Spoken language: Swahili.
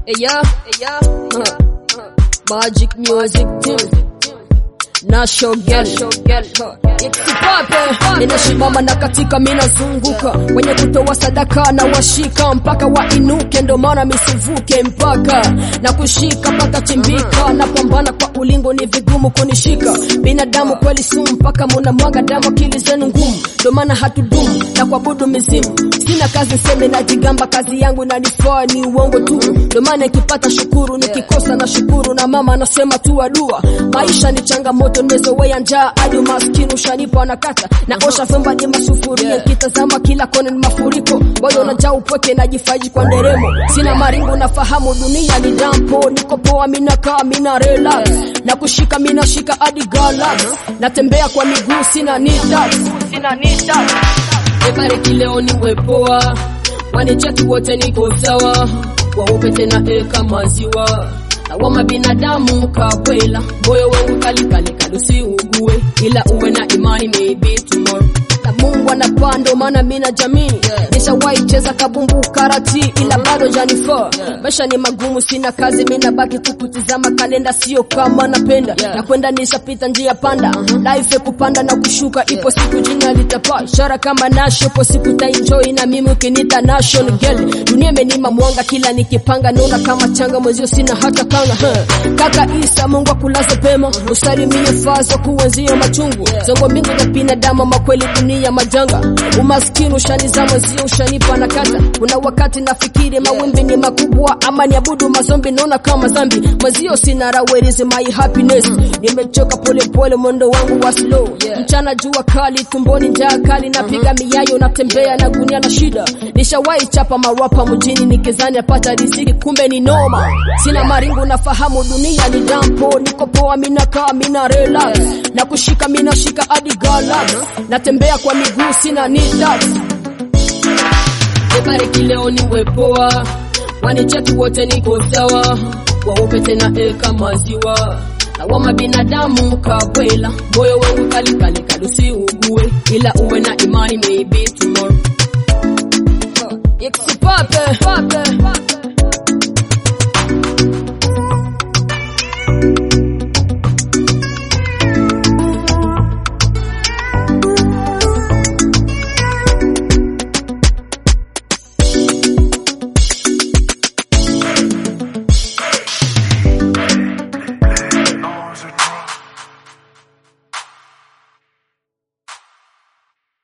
yeah, yeah, uh, Magic music team. Nasho girl, Kipape ninasimama na katika minazunguka wenye kutoa sadaka na washika mpaka wainuke, ndo maana misivuke mpaka na kushika mpaka chimbika. Napambana kwa ulingo, ni vigumu kunishika. Binadamu kweli sumu, mpaka muna mwaga damu, akili zenu ngumu, ndo maana hatudumu na kuabudu mizimu. Sina kazi seme na jigamba, kazi yangu inanifaa ni uongo tu, ndo maana nikipata shukuru, nikikosa na shukuru, na mama anasema tu adua. Maisha ni changamoto, nimezoea njaa hadi umaskini ushanipa nakata na osha vyombo ni masufuria, kitazama kila kona ni mafuriko, moyo unajaa upweke, najifaiji kwa nderemo, sina maringo, nafahamu dunia ni dampo, niko poa, mina kaa, mina relax na kushika, mina shika hadi galax, natembea kwa miguu, sina nita, sina nita Ebariki leo niwe poa, wanicheki wote niko sawa, waupe tena eka maziwa awama binadamu kabwela, moyo wangu kalikali kalusiugue, ila uwe na imani maybe tomorrow na Mungu anapanda, maana mimi na jamii yeah. Nishawahi cheza kabumbu karati, ila bado janifaa yeah. Maisha ni magumu, sina kazi, mimi nabaki tu kutizama kalenda, sio kama napenda yeah. Na kwenda nishapita njia panda uh -huh. Life kupanda na kushuka yeah. Ipo siku jina litapaa, ishara kama nasho, ipo siku ta enjoy na mimi ukinita nation girl. Dunia imenima mwanga, kila nikipanga naona kama changa, mwezio sina hata kanga huh. Kaka Isa, Mungu akulaze pema, usalimie fazo kuwenzio machungu yeah. Zongo mbingu za binadamu, makweli dunia ya majanga, umaskini ushanizama, zio ushanipa na kata. Kuna wakati nafikiri mawimbi ni makubwa, ama niabudu mazombi, naona kama zambi mazio, sina raha, where is my happiness? Nimechoka polepole, mwendo wangu wa slow, mchana jua kali, tumboni njaa kali, napiga miyayo, natembea na gunia na shida. Nishawahi chapa marapa mjini, nikizani apata riziki, kumbe ni noma. Sina maringo, nafahamu dunia ni dampo, niko poa, mina kaa, mina relax na kushika, mina shika hadi galax, natembea kwa miguu sina nita. Ebariki leo niwe poa, wanicheki wote niko sawa, waupe tena eka maziwa awama binadamu kabwela, moyo wangu kalikali kalusiugue, ila uwe na imani maybe tomorrow